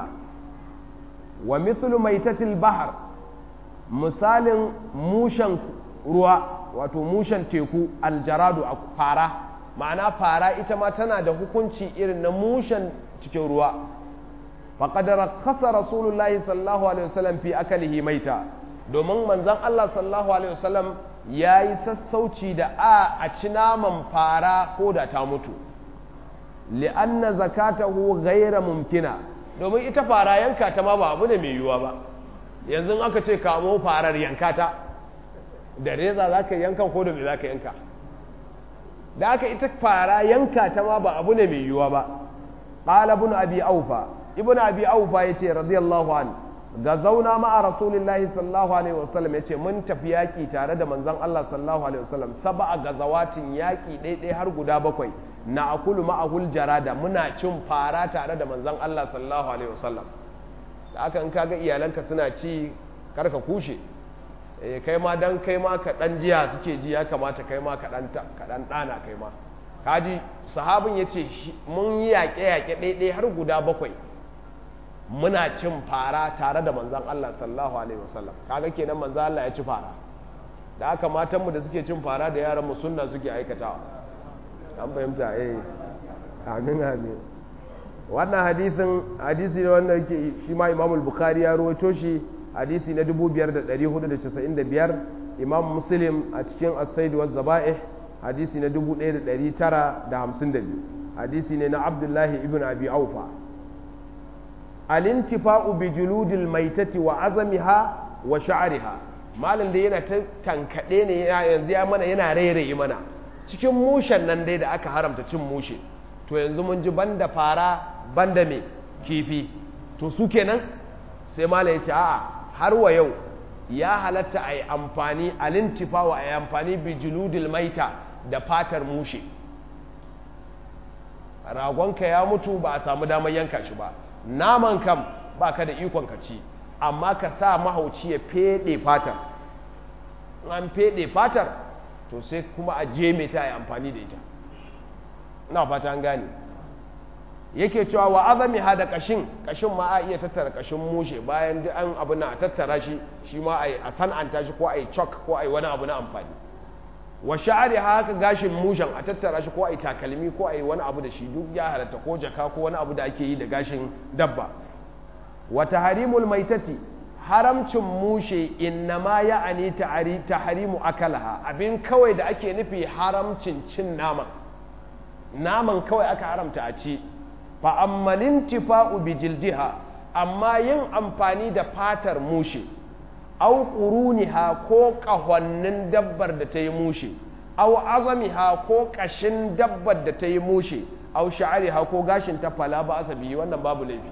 Speaker 1: wa mithlu maitatil bahr misalin mushan ruwa wato mushen teku aljaradu a fara ma'ana fara ita ma tana da hukunci irin na mushen cikin ruwa faƙadar kasa rasulullahi sallallahu alaihi wasallam fi akalihi maita domin manzan Allah sallallahu alaihi wasallam ya yi sassauci da a a ci naman fara ko da ta mutu li'anna zakatahu ghaira mumkina domin ita fara yanka ta ma ba abu ne mai yiwuwa ba yanzu aka ce kamo farar yanka ta da reza za ka yanka ko da me za ka yanka da aka ita fara yanka ta ma ba abu ne mai yiwuwa ba ƙala ibn abi aufa ibn abi aufa ya ce radiyallahu an ga zauna ma'a rasulillahi sallallahu alaihi wasallam ya ce mun tafi yaƙi tare da manzon Allah sallallahu alaihi wasallam saba'a gazawatin yaƙi ɗaiɗai har guda bakwai na akulu ma'ahul jarada muna cin fara tare da manzon Allah sallallahu alaihi wasallam da aka in kaga iyalanka suna ci karka kushe eh kai ma dan kai ma ka dan jiya suke ji ya kamata kai ma ka dan ka dan dana kai ma kaji sahabin yace mun yi yaƙe yaƙe ɗaiɗai har guda bakwai muna cin fara tare da manzon Allah sallallahu alaihi wasallam kaga kenan manzon Allah ya ci fara da aka matan mu da suke cin fara da yaran mu sunna suke aikatawa an fahimta eh amin amin wannan hadisin hadisi ne wanda yake shi ma imam bukhari ya rawaito shi hadisi na 5495 imam muslim a cikin as-said wa zaba'ih hadisi na 1952 hadisi ne na abdullahi ibn abi aufa alintifa'u bi juludil maitati wa azamiha wa sha'riha malam da yana ta tankade ne yanzu ya mana yana rairaye mana cikin mushen nan dai da aka haramta cin mushe to yanzu mun ji banda fara banda me kifi to su kenan sai malam ya ce a'a har wa yau ya halatta a yi amfani alintifa'u a yi amfani bi juludil maita da fatar mushe ragonka ya mutu ba a samu damar yanka shi ba naman kam ba ka da ikon ka ci amma ka sa mahauci ya fede fatar an fede fatar to sai kuma a je ta yi amfani da ita ina fata an gane yake cewa wa azami ha da kashin kashin ma a iya tattara kashin mushe bayan duk an abu na a tattara shi shi ma a san'anta shi ko a yi chalk ko a yi wani abu na amfani wa sha'ari haka gashin mushen a tattara shi ko a yi takalmi ko a yi wani abu da shi duk ya halatta ko jaka ko wani abu da ake yi da gashin dabba wa taharimul maitati haramcin mushe innama ya'ani taharimu akalaha abin kawai da ake nufi haramcin cin naman naman kawai aka haramta a ci fa ammalin tifa'u bi jildiha amma yin amfani da fatar mushe au ƙuruniha ko ƙahonnin dabbar da ta yi mushe au azamiha ko ƙashin dabbar da ta yi mushe au sha'ariha ko gashin ta fala ba asabi wannan babu laifi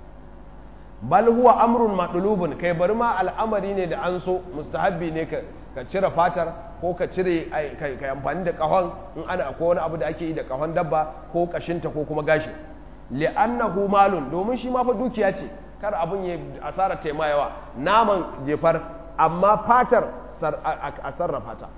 Speaker 1: bal huwa amrun madlubun kai bari ma al'amari ne da an so mustahabbi ne ka cire fatar ko ka cire kai amfani da ƙahon in ana ko wani abu da ake yi da ƙahon dabba ko ƙashinta ko kuma gashin li'annahu malun domin shi ma fa dukiya ce kar abin ya asara taima yawa naman jefar amma fatar a sarrafa ta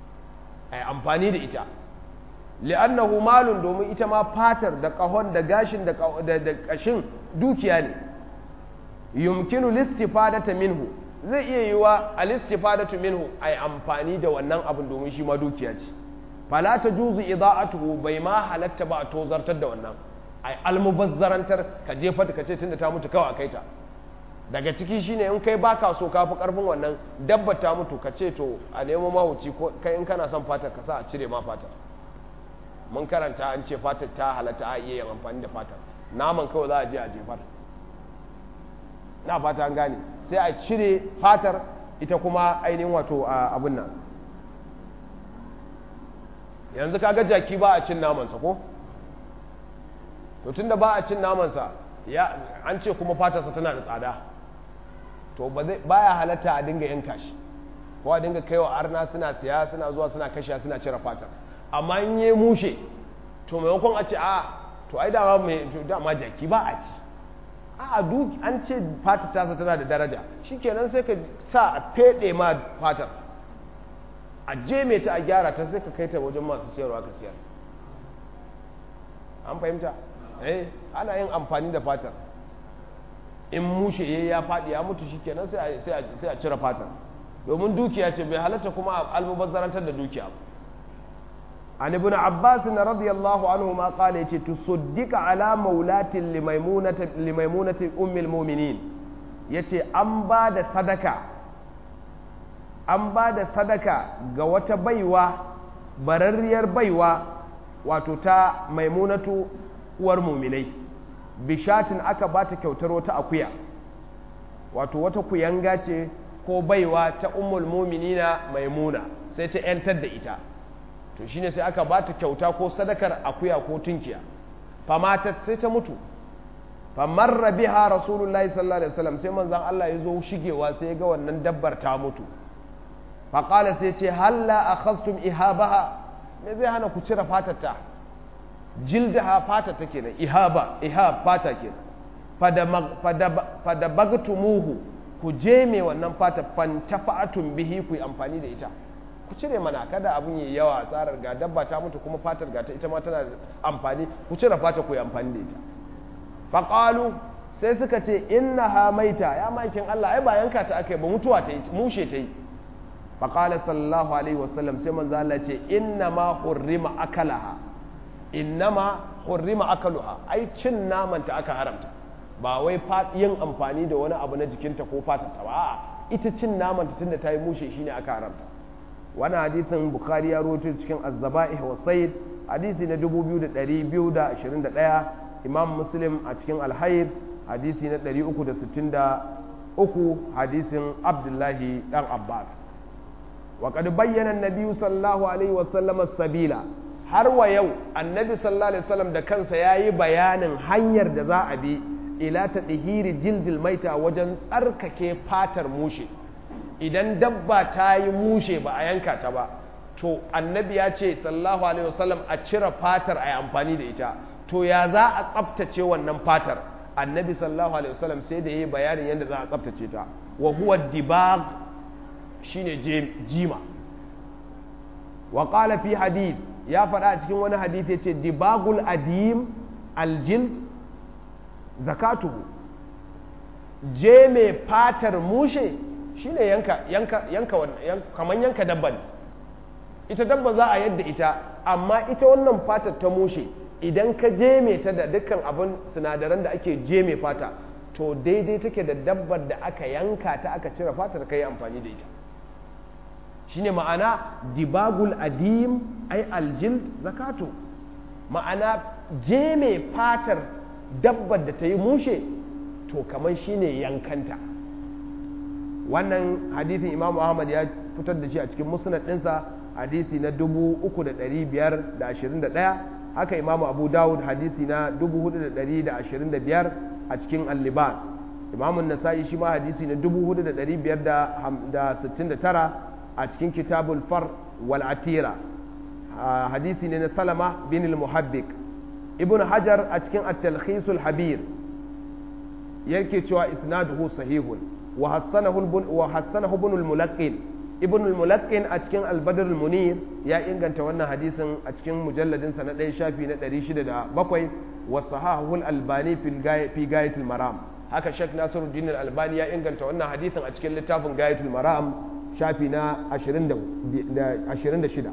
Speaker 1: a amfani da ita li'annahu malun domin ita ma fatar da kahon da gashin da kashin dukiya ne yumkinu listifadata minhu zai iya yi wa alistifadatu minhu a amfani da wannan abin domin shi ma dukiya ce fala ta juzu ida'atuhu bai ma halatta ba a tozartar da wannan ai almubazzarantar ka jefa ka ce tunda ta mutu kawai kai ta daga ciki shine in kai baka so ka fi karfin wannan dabba ta mutu ka ce to a nemo mahuci ko kai in kana son fatar ka sa a cire ma fatar mun karanta an ce fatar ta halatta a iya yin amfani da fatar naman kawai za a je a jefar na fata an gane sai a cire fatar ita kuma ainihin wato abin nan yanzu kaga jaki ba a cin namansa ko to tunda ba a cin namansa ya an ce kuma fatarsa tana da tsada to ba ya halatta a dinga yanka shi ko a dinga kaiwa arna suna siya suna zuwa suna kashe suna cire fatar amma in yi mushe to maimakon a ce a to ai dama mai dama jaki ba a ci a duk an ce fatar tasa tana da daraja shikenan sai ka sa a fede ma fatar a je ta a gyara ta sai ka kai ta wajen masu siyarwa ka siyar an fahimta eh ana yin amfani da fatar in mushe ya ya faɗi ya mutu shikenan sai sai a cire fatar domin dukiya ce bai halatta kuma a almubazzarantar da dukiya an ibn abbas radiyallahu anhu ma qala yace tusaddiqa ala maulatin limaimunati limaimunati ummul mu'minin yace an ba da sadaka an ba da sadaka ga wata baiwa bararriyar baiwa wato ta maimunatu uwar muminai bishatin aka ba ta kyautar wata akuya wato wata kuyanga ce ko baiwa ta ummul muminina maimuna sai ta yantar da ita to shine sai aka ba ta kyauta ko sadakar akuya ko tunkiya famatat sai ta mutu famarra biha rasulullahi sallallahu alaihi wasallam sai manzon Allah ya zo shigewa sai ya ga wannan dabbar ta mutu faƙala sai ce halla akhastum ihabaha me zai hana ku cire fatarta jildaha fata ta kenan ihaba ihab fata kenan fada bagtumuhu ku je me wannan fata fantafa'atun bihi ku yi amfani da ita ku cire mana kada abun yi yawa tsarar ga dabba ta mutu kuma fatar ga ta ita ma tana amfani ku cire fata ku yi amfani da ita faqalu sai suka ce innaha maita ya makin Allah ai ba yanka ta akai ba mutuwa ta yi mushe ta yi faqala sallallahu alaihi wasallam sai manzo Allah ce innama hurrima akalaha innama hurrima akaluha ai cin namanta aka haramta ba wai yin amfani da wani abu na jikinta ko fatanta ba a'a ita cin namanta tunda ta yi mushe shine aka haramta wannan hadisin bukhari ya rawaito cikin az-zaba'ih wa sayyid hadisi na 2221 imam muslim a cikin al-hayr hadisi na 363 hadisin abdullahi dan abbas wa qad bayyana an-nabi sallallahu alaihi wa sallam as-sabila har wa yau annabi sallallahu alaihi wasallam da kansa yayi bayanin hanyar da za a bi ila ta ɗihiri jildil maita wajen tsarkake fatar mushe idan dabba ta yi mushe ba a yanka ta ba to annabi ya ce sallallahu alaihi wasallam a cire fatar a yi amfani da ita to ya za a tsaftace wannan fatar annabi sallallahu alaihi wasallam sai da ya yi bayanin yadda za a tsaftace ta wa huwa dibag shine jima wa qala fi hadith ya faɗa a cikin wani hadith yace dibagul adim aljild zakatuhu je mai fatar mushe shine yanka yanka yanka kaman yanka dabba ne ita dabba za a yadda ita amma ita wannan fatar ta mushe idan ka je mai ta da dukkan abin sinadaran da ake je mai fata to daidai take da dabbar da aka yanka ta aka cire fatar ka yi amfani da ita shine ma'ana dibagul adim ai aljild zakatu ma'ana je mai fatar dabbar da ta yi mushe to kamar shine yankanta wannan hadithin imam ahmad ya fitar da shi a cikin musnad ɗinsa hadisi na 3521 haka imam abu dawud hadisi na 4125 a cikin al-libas imam nasa'i shi ma hadisi na 4569 a cikin kitabul far wal atira hadisi ne na salama bin al-muhabbik ibn hajar a cikin at-talkhisul habir yake cewa isnaduhu sahihun wa hassanahu wa hassanahu ibn al-mulaqqin ibn al-mulaqqin a cikin al-badr al-munir ya inganta wannan hadisin a cikin mujalladin sa na ɗaya shafi na 607 wa sahahu al-albani fi gayatul maram haka shek nasiruddin al-albani ya inganta wannan hadisin a cikin littafin gayatul maram shafi na 26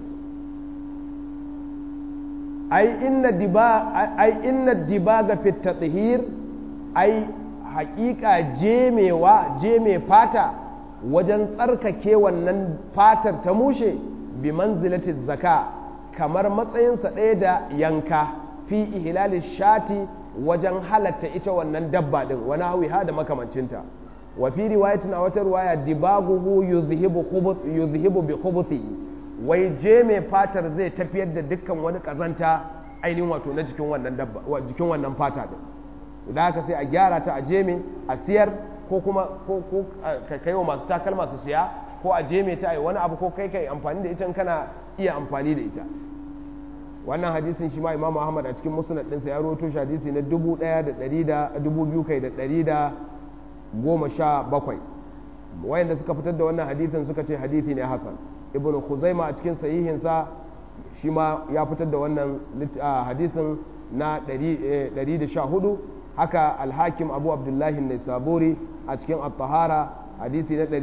Speaker 1: ai inna diba ai inna dibaga fi tathhir ai haƙiƙa jemewa jeme fata wajen tsarkake wannan fatar ta mushe bi manzilati zaka kamar matsayinsa ɗaya da yanka fi ihlali shati wajen halatta ita wannan dabba din wani hawiha da makamancinta wa fi riwayatin a wata riwaya dibaguhu yuzhibu khubuth yuzhibu bi khubuthi wai je mai fatar zai tafiyar da dukkan wani kazanta ainihin wato na jikin wannan dabba jikin wannan fata din da haka sai a gyara ta a jeme a siyar ko kuma ko ko ka kai wa masu takalma su siya ko a jeme ta ai wani abu ko kai kai amfani da ita kana iya amfani da ita wannan hadisin shi ma imamu ahmad a cikin musnad ɗinsa ya rawaito shi hadisi na dubu ɗaya da ɗari da dubu biyu kai da ɗari da goma sha bakwai wayanda suka fitar da wannan hadisin suka ce hadisi ne hasan ibnu khuzaima a cikin sahihinsa shi ma ya fitar da wannan hadisin na 114 haka alhakim abu abdullahi ne saburi a cikin at-tahara hadisi na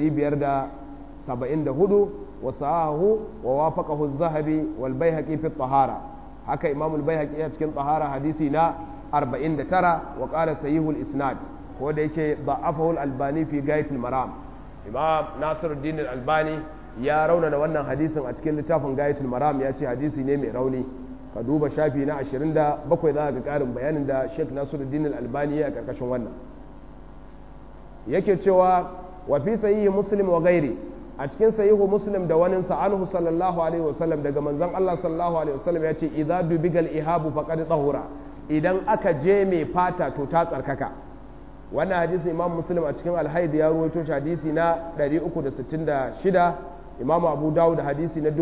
Speaker 1: 574 wa sahahu wa wafaqahu az-zahabi wal baihaqi fi at-tahara haka imam al-baihaqi a cikin tahara hadisi na 49 wa qala sahihul isnad ko da yake da'afahu al-albani fi gayatul maram imam nasiruddin al-albani ya raunana wannan hadisin a cikin littafin gayatul maram ya ce hadisi ne mai rauni ka duba shafi na 27 za ga karin bayanin da sheikh nasiruddin al-albani ya karkashin wannan yake cewa wa fi sahihi muslim wa gairi a cikin sahihu muslim da wani sa'anhu sallallahu alaihi wasallam daga manzon Allah sallallahu alaihi wasallam ya ce idza dubigal ihabu faqad tahura idan aka je mai fata to ta tsarkaka wannan hadisi imam muslim a cikin alhaid ya ruwaito shi hadisi na 366 imam abu dawud hadisi na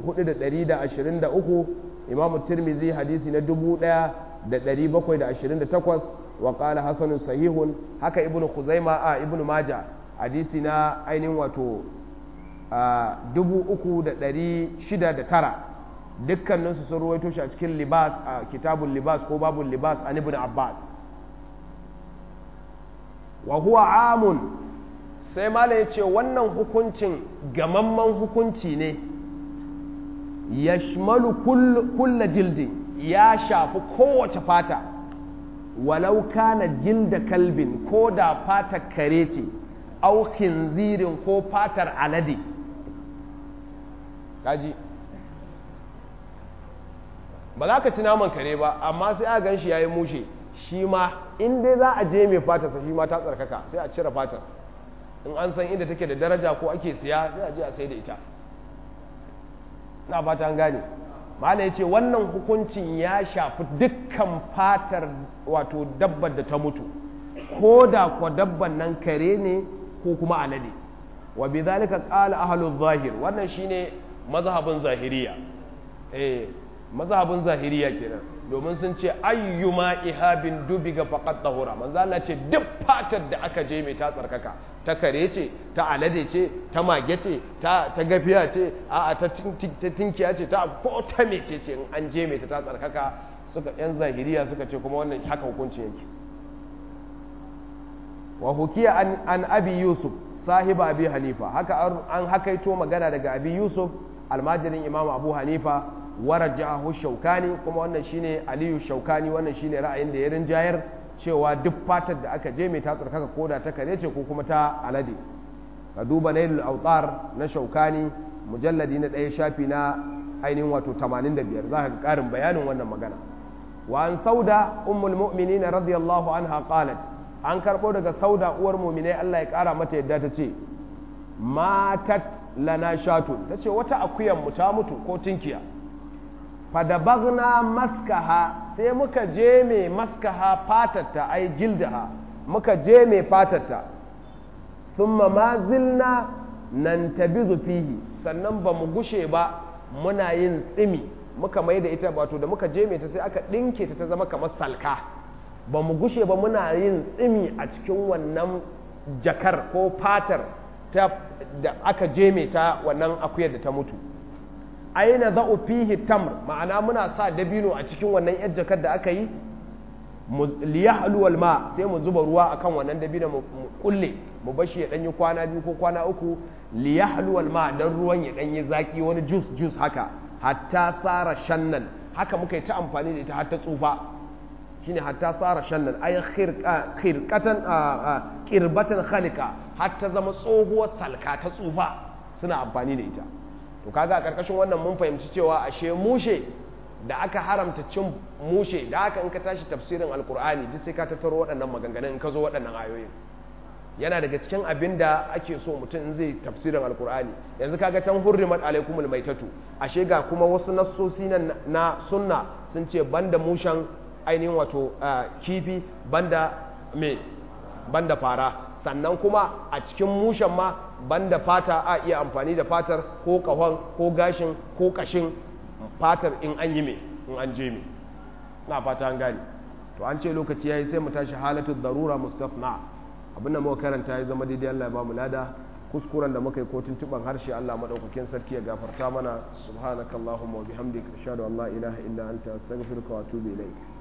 Speaker 1: 4123 imam tirmizi hadisi na 1728 wa qala hasanun sahihun haka ibnu khuzaima a ibnu maja hadisi na ainihin wato 3609 dukkaninsu sun ruwaito shi a cikin libas a kitabun libas ko babun libas an ibn abbas wa huwa amun sai mala ya ce wannan hukuncin gamamman hukunci ne ya shimalu kulla jildin ya shafi kowace fata walau kana jilda kalbin ko da fatar kare ce au khinzirin ko fatar alade kaji ba za ka ci naman kare ba amma sai a gan shi ya yi mushe shi ma in dai za a je mai fatarsa shi ma ta tsarkaka sai a cire fatar in an san inda take da daraja ko ake siya sai a je a sai da ita na fata an gane ma'ana ya ce wannan hukuncin ya shafi dukkan fatar wato dabbar da ta mutu ko da kwa dabban nan kare ne ko kuma alade wa bi zalika qala ahlul zahir wannan shine mazhabin zahiriya eh mazhabin zahiriya kenan domin sun ce ayyuma ihabin dubiga faqat tahura manzo Allah ce duk fatar da aka je mai ta tsarkaka ta kare ce ta alade ce ta mage ce ta ta gafiya ce a ta tinkiya ce ta ko ta mece ce in an je mai ta ta tsarkaka suka yan zahiriya suka ce kuma wannan haka hukuncin yake wa hukiya an, an abi yusuf sahiba abi hanifa haka an hakaito magana daga abi yusuf almajirin imamu abu hanifa warajahu shaukani kuma wannan shine aliyu shaukani wannan shine ra'ayin da ya rinjayar cewa duk fatar da aka je mai ta tsarkaka koda ta kare ce ko kuma ta alade ka duba nailul autar na shaukani mujalladi na ɗaya shafi na ainihin wato 85 za ka ga ƙarin bayanin wannan magana wa an sauda ummul mu'minin radiyallahu anha qalat an karɓo daga sauda uwar mu'minai Allah ya ƙara mata yadda ta ce matat lana shatun ta ce wata akuyan mu ta mutu ko tinkiya fadabagna maskaha sai muka je mai maskaha fatatta ai jildaha muka je mai fatatta thumma ma zilna nan tabizu fihi sannan ba mu gushe ba muna yin tsimi muka mai da ita wato da muka je mai ta sai aka ɗinke ta ta zama kamar salka ba mu gushe ba muna yin tsimi a cikin wannan jakar ko fatar da aka je mai ta wannan akuyar da ta mutu aina za'u fihi tamr ma'ana muna sa dabino a cikin wannan yar jakar da aka yi liyahlu wal ma sai mu zuba ruwa akan wannan dabino mu kulle mu bashi ya danyi kwana biyu ko kwana uku liyahlu wal ma dan ruwan ya danyi zaki wani juice juice haka hatta sara shannan haka muka yi ta amfani da ita har ta tsufa shine hatta sara shannan ay khirqatan qirbatan khalika har ta zama tsohuwar salka ta tsufa suna amfani da ita to kaga a karkashin wannan mun fahimci cewa ashe mushe da aka haramta cin mushe da haka in ka tashi tafsirin alkur'ani duk sai ka tattaro waɗannan maganganun in ka zo waɗannan ayoyin yana daga cikin abin da ake so mutum in zai tafsirin alkur'ani yanzu kaga can hurrimat alaikumul maitatu ashe ga kuma wasu nassosi na sunna sun ce banda mushen ainihin wato kifi banda me banda fara sannan kuma a cikin mushen ma banda fata a iya amfani da fatar ko kahon ko gashin ko kashin fatar in an yi me in an je me na fata an gane to an ce lokaci yayi sai mu tashi halatu darura mustafna abin da muka karanta ya zama daidai Allah ya ba mu lada kuskuren da muka yi ko tuntuban harshe Allah madaukakin sarki ya gafarta mana subhanakallahumma wa bihamdika ashhadu an la ilaha illa anta astaghfiruka wa atubu ilaik